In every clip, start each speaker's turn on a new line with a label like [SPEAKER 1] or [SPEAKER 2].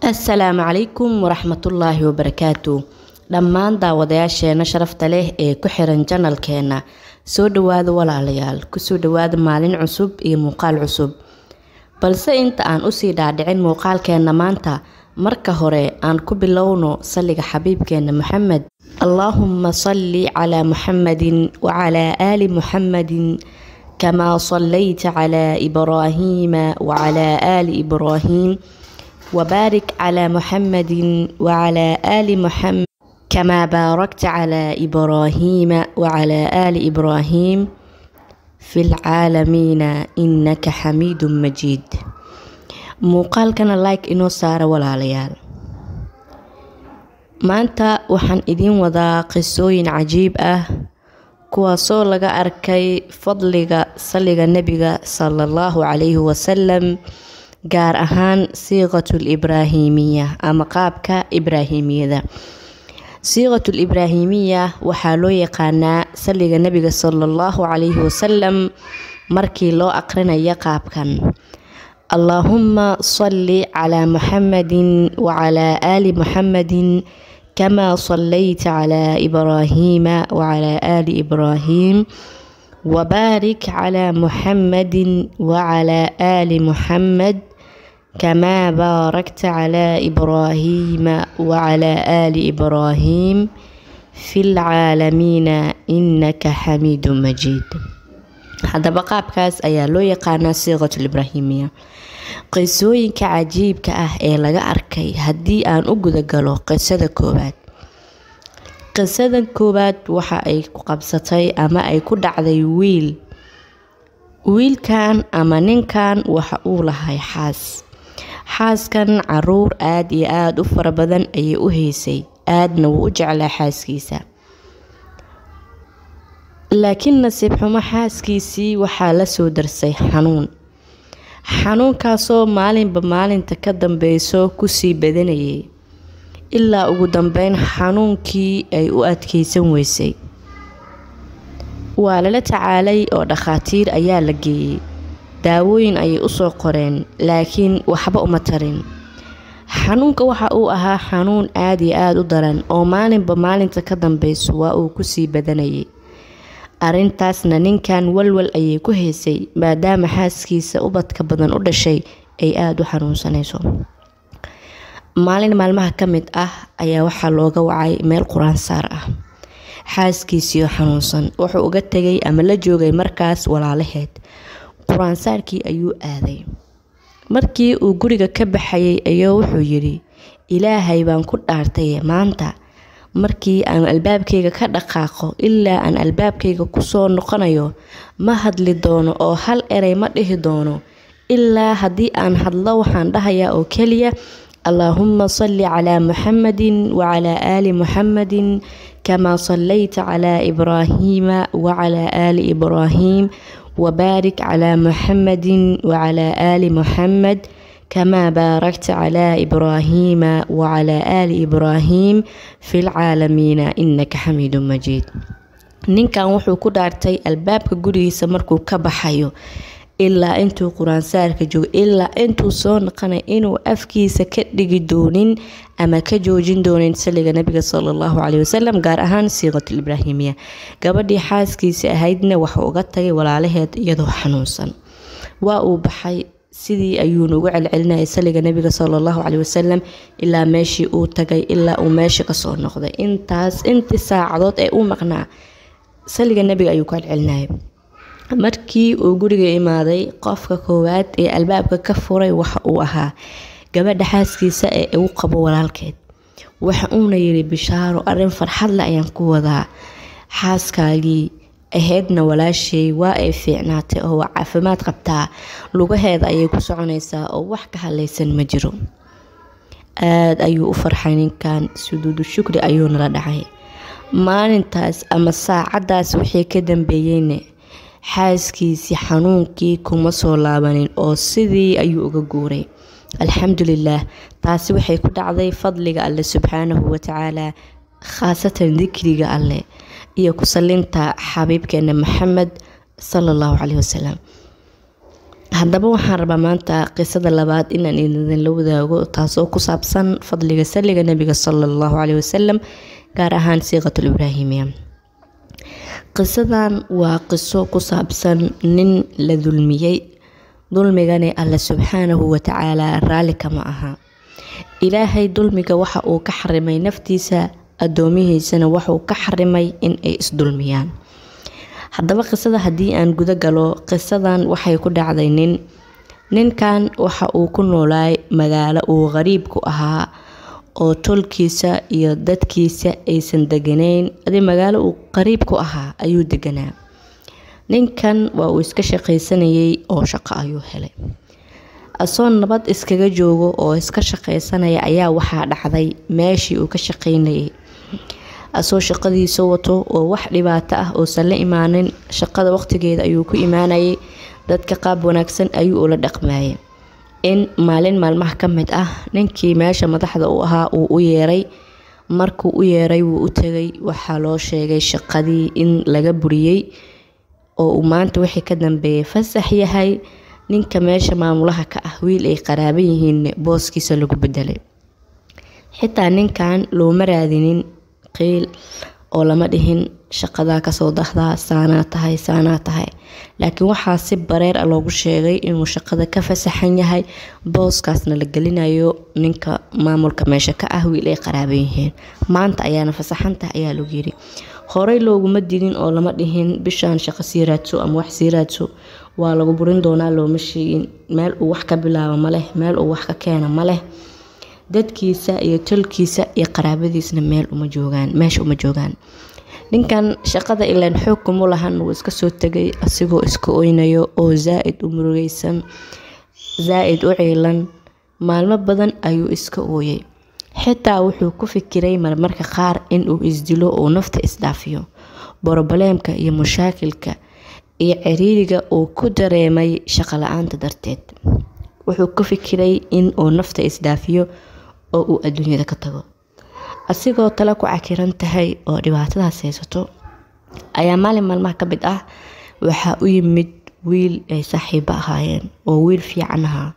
[SPEAKER 1] asalaamu calaykum waraxmatullaahi wabarakaatu dhammaan daawadayaasheena sharafta leh ee ku xiran janalkeena soo dhawaada walaalayaal kusoo dhawaada maalin cusub iyo muuqaal cusub balse inta aan usii dhaadhicin muuqaalkeena maanta marka hore aan ku bilowno salliga xabiibkeena maxamed allaahuma salli calaa muxamadin wacalaa aali muxamadin kamaa sallayta calaa ibraahiima wacalaa aali ibraahiim وبارك على محمد وعلى آل محمد كما باركت على إبراهيم وعلى آل إبراهيم في العالمين إنك حميد مجيد muuqaalkana like inoo saara walaalayaal maanta waxaan idiin wadaa qisooyin cajiib ah kuwaasoo laga arkay fadliga salliga nebiga sala allahu calayhi wasalam gaar ahaan siiqatul ibraahimiya ama qaabka ibraahimiyada siiqatul ibraahimiya waxaa loo yaqaanaa salliga nebiga sala allahu calayhi wasalam markii loo aqrinayo qaabkan allaahuma salli calaa muxamadin wacalaa aali muxamadin kamaa sallayta calaa ibraahiima wacalaa aali ibraahiim وبارك على محمد وعلى آل محمد كما باركت على إبراهيم وعلى آل إبراهيم في العالمين إنك حميد مجيد haddaba qaabkaas ayaa loo yaqaanaa siiqatul ibraahimiya qisooyinka cajiibka ah ee laga arkay haddii aan u gudagalo qisada koowaad qisadan koowaad waxa ay ku qabsatay ama ay ku dhacday wiil wiilkan ama ninkan waxa uu lahay xaas xaaskan caruur aada iyo aada u fara badan ayay u haysay aadna wuu u jeclaa xaaskiisa laakiin nasiib xumo xaaskiisii waxaa la soo darsay xanuun xanuunkaasoo maalinba maalinta ka dambeyso kusii badanayay ilaa ugu dambeyn xanuunkii ay u adkeysan weysay waa lala tacaalay oo dhakhaatiir ayaa la geeyey daawooyin ayay usoo qoreen laakiin waxba uma tarin xanuunka waxa uu ahaa xanuun aada iyo aada u daran oo maalinba maalinta ka dambeyso waa uu kusii badanayay arrintaasna ninkan walwal ayay ku haysay maadaama xaaskiisa ubadka badan u dhashay ay aada u xanuunsanayso maalin maalmaha ka mid ah ayaa waxaa looga wacay meel qur-aan saar ah xaaskiisiioo xanuunsan wuxuu uga tegay ama la joogay markaas walaalaheed qur-aan saarkii ayuu aaday markii uu guriga ka baxayay ayuu wuxuu yidhi ilaahay baan ku dhaartay maanta markii aan albaabkayga ka dhaqaaqo ilaa aan albaabkayga kusoo noqonayo ma hadli doono oo hal erey ma dhihi doono ilaa haddii aan hadlo waxaan dhahayaa oo keliya اللهم صل على محمد وعلى آل محمد كما صليت على إبراهيم وعلى آل إبراهيم وبارك على محمد وعلى آل محمد كما باركت على إبراهيم وعلى آل إبراهيم في العالمين إنك حميد مجيد ninkan wuxuu ku dhaartay albaabka gurigiisa markuu ka baxayo ilaa intuu qur-aansaarka joogo ilaa intuu soo naqanay inuu afkiisa ka dhigi doonin ama ka joojin doonin saliga nabiga sala allahu caleyhi wasalam gaar ahaan siiqatul ibraahimiya gabadhii xaaskiisa ahaydna waxuu uga tagay walaalaheed iyadoo xanuunsan waa uu baxay sidii ayuuna ugu celcelinayay saliga nabiga sala allahu caleyhi wasalam ilaa meeshii uu tagay ilaa uu meesha kasoo noqday intaas intii saacadood ee u maqnaa saliga nabiga ayuu ku celcelinayay markii uu guriga imaaday qofka koowaad ee albaabka ka furay waxa uu ahaa gabadha xaaskiisa ee ugu qabo walaalkeed waxa uuna yiri bishaaro arin farxadle ayaan ku wadaa xaaskaagii ahaydna walaashay waa ay fiicnaatay oo waa caafimaad qabtaa lugaheeda ayay ku soconaysaa oo wax ka hadlaysan ma jiro aada ayuu u farxay ninkan suduudu shukri ayuuna la dhacay maalintaas ama saacadaas wixii ka dambeeyeyne xaaskiisii xanuunkii kuma soo laabanin oo sidii ayuu uga guuray alxamdulilaah taasi waxay ku dhacday fadliga alle subxaanahu watacaala khaasatan dikriga alleh iyo ku salinta xabiibkeena maxamed sala allahu caleyhi wasalam haddaba waxaan rabaa maanta qisada labaad inaan idinla wadaago taasoo ku saabsan fadliga saliga nabiga sala allahu caleyhi wasalam gaar ahaan siiqatul ibraahimiya qisadan waa qiso ku saabsan nin la dulmiyey dulmigani alle subxaanahu watacaala raalli kama aha ilaahay dulmiga waxa uu ka xarimay naftiisa addoomihiisana waxuu ka xarimay in ay isdulmiyaan haddaba qisada haddii aan guda galo qisadan waxay ku dhacday nin ninkan waxa uu ku noolaay magaalo uu qariib ku ahaa oo tolkiisa iyo dadkiisa aysan deganayn adi magaalo uu qariib ku ahaa ayuu deganaa ninkan waa uu iska shaqaysanayay oo shaqo ayuu helay asoo nabad iskaga joogo oo iska shaqaysanaya ayaa waxaa dhacday meeshii uu ka shaqaynayay asoo shaqadiisa wato oo wax dhibaato ah uusan la imaanin shaqada waqtigeeda ayuu ku imaanayay dadka qaab wanaagsan ayuu ula dhaqmayay in maalin maalmaha ka mid ah ninkii meesha madaxda u ahaa uu u yeeray markuu u yeeray wuu u tegay waxaa loo sheegay shaqadii in laga buriyey oo uu maanta wixii ka dambeeyay fasax yahay ninka meesha maamulaha ka ah wiil ay qaraaban yihiin booskiisa lagu bedelay xitaa ninkan looma raadinin qiil oo lama dhihin shaqadaa kasoo dahdaa saanaa tahay saanaa tahay laakiin waxaa si bareer a loogu sheegay inuu shaqada ka fasaxan yahay booskaasna la gelinayo ninka maamulka meesha ka ah wiil ay qaraaban yihiin maanta ayaana fasaxantaha ayaa lagu yiri horey looguma digin oo lama dhihin bishaan shaqo sii raadso ama wax sii raadso waa lagu burin doonaa looma sheegin meel uu wax ka bilaabo maleh meel uu wax ka keena maleh dadkiisa iyo tolkiisa iyo qaraabadiisna meel uma joogaan meesha uma joogaan ninkan shaqada ilaan xoog kuma lahan wuu iska soo tegay asigoo iska oynayo oo zaa-id u murugeysan zaa-id u ciilan maalmo badan ayuu iska ooyay xitaa wuxuu ku fikiray marmarka qaar inuu isdilo oo nafta isdhaafiyo borobaleemka iyo mushaakilka iyo ciriiriga uu ku dareemay shaqo la-aanta darteed wuxuu ku fikiray in uu nafta isdhaafiyo oo uu adduunyada ka tago asigoo tale ku cakiran tahay oo dhibaatadaas haysato ayaa maalin maalmaha ka mid ah waxaa u yimid wiil ay saaxiibo ahaayeen oo wiil fiican ahaa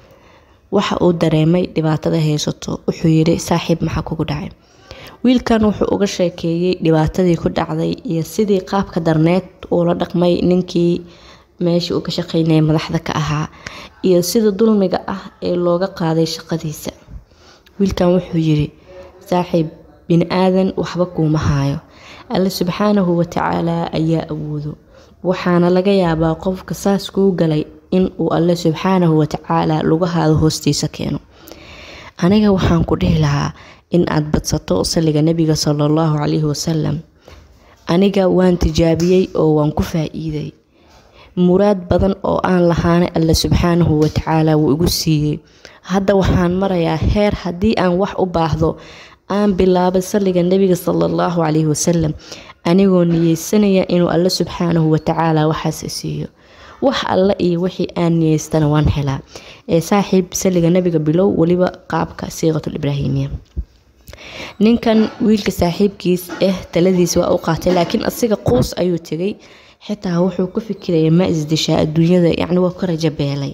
[SPEAKER 1] waxa uu dareemay dhibaatada haysato wuxuu yiri saaxiib maxaa kugu dhacay wiilkan wuxuu uga sheekeeyey dhibaatadii ku dhacday iyo sidii qaabka darneed uu la dhaqmay ninkii meeshii uu ka shaqeynayay madaxda ka ahaa iyo sida dulmiga ah ee looga qaaday shaqadiisa wiilkan wuxuu yiri saaxiib bini aadan waxba kuuma haayo alle subxaanahu watacaala ayaa awoodo waxaana laga yaabaa qofka saas kuu galay in uu alle subxaanahu watacaala lugahaada hoostiisa keeno aniga waxaan ku dhihi lahaa in aad badsato saliga nabiga sala allahu calayhi wasalam aniga waan tijaabiyey oo waan ku faa-iiday muraad badan oo aan lahaanay alle subxaanahu watacaala wuu igu siiyey hadda waxaan marayaa heer haddii aan wax u baahdo aan bilaabay saliga nebiga sala allahu calayhi wasalam anigoo niyeysanaya inuu alle subxaanahu watacaala waxaas siiyo wax alle iyo wixii aan niyeystana waan helaa ee saaxiib saliga nebiga bilow weliba qaabka siiqatul ibraahimiya ninkan wiilka saaxiibkiis ah taladiis waa u qaatay laakiin asiga quus ayuu tegay xitaa wuxuu ku fikiraya ma isdishaa adduunyada yacni waa ka rajo beelay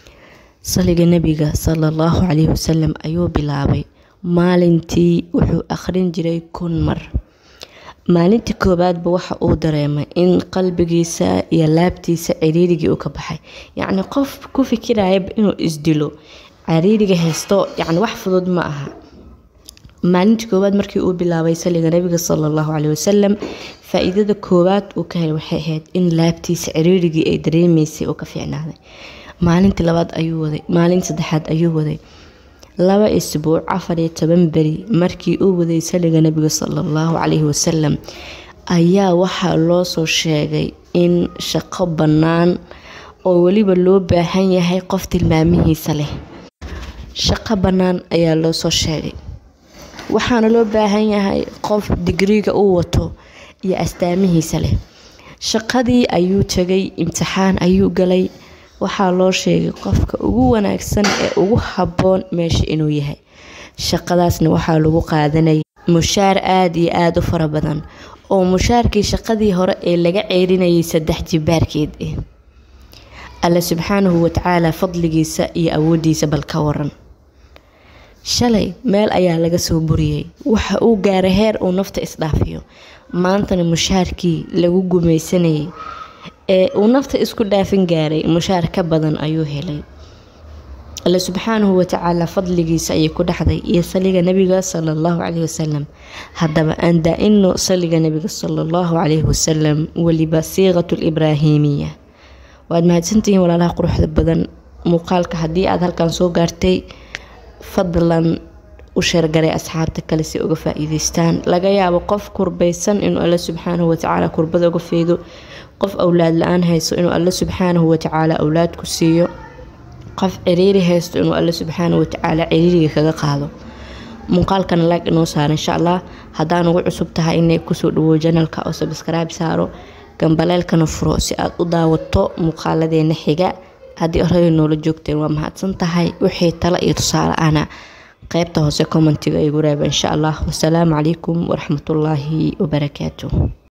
[SPEAKER 1] saliga nebiga sala allahu calayhi wasalam ayuu bilaabay maalintii wuxuu akhrin jiray kun mar maalintii koowaadba waxa uu dareemay in qalbigiisa iyo laabtiisa ciriirigii uu ka baxay yacni qof ku fikirayaba inuu isdilo ciriiriga haysto yacni wax fudud ma aha maalintii koowaad markii uu bilaabay saliga nabiga sala allahu caleyhi wasalam faa-iidada koowaad uu ka helay waxay ahayd in laabtiisa ciriirigii ay dareemeysay uu ka fiicnaaday maalintii labaad ayuu waday maalintii saddexaad ayuu waday laba isbuuc afar iyo toban beri markii uu waday saliga nabiga sala allahu caleyhi wasalam ayaa waxaa loo soo sheegay in shaqo bannaan oo weliba loo baahan yahay qof tilmaamihiisa leh shaqo bannaan ayaa loo soo sheegay waxaana loo baahan yahay qof digriga uu wato iyo astaamihiisa leh shaqadii ayuu tegay imtixaan ayuu galay waxaa loo sheegay qofka ugu wanaagsan ee ugu habboon meesha inuu yahay shaqadaasna waxaa lagu qaadanayay mushaar aada iyo aada u fara badan oo mushaarkii shaqadii hore ee laga ceerinayay saddex jibaarkeed ah alle subxaanahu watacaala fadligiisa iyo awoodiisa bal ka waran shalay meel ayaa laga soo buriyey waxa uu gaaray heer uu nafta isdhaafiyo maantana mushaarkii lagu gumaysanayay ee uu nafta isku dhaafin gaaray mushaar ka badan ayuu helay alle subxaanahu watacaala fadligiisa ayay ku dhexday iyo saliga nabiga sala allahu caleyhi wasalam haddaba aan daa-ino saliga nabiga sala allahu caleyhi wasalam weliba siiqatu libraahimiya waad mahadsantihiin walaalaha quruxda badan muuqaalka haddii aada halkan soo gaartay fadlan u sheergaray asxaabta kale si uga faa-iideystaan laga yaabo qof kurbaysan inuu alle subxaanahu watacaala kurbada uga feedo qof awlaad la-aan hayso inuu alle subxaanahu watacaala awlaad ku siiyo qof ciriiri haysto inuu alle subxaanahu watacaala ciriiriga kaga qaado muuqaalkana laag inoo saara insha allah haddaan ugu cusub tahay inay kusoo dhawo janalka oo sabskrayb saaro gambaleelkana furo si aad u daawato muuqaaladeena xiga haddii horey noola joogteen waa mahadsan tahay wixii talo iyo tusaale ana qaybta hoose commentiga igu reeba insha allah wasalaamu calaykum waraxmatullaahi wabarakaatu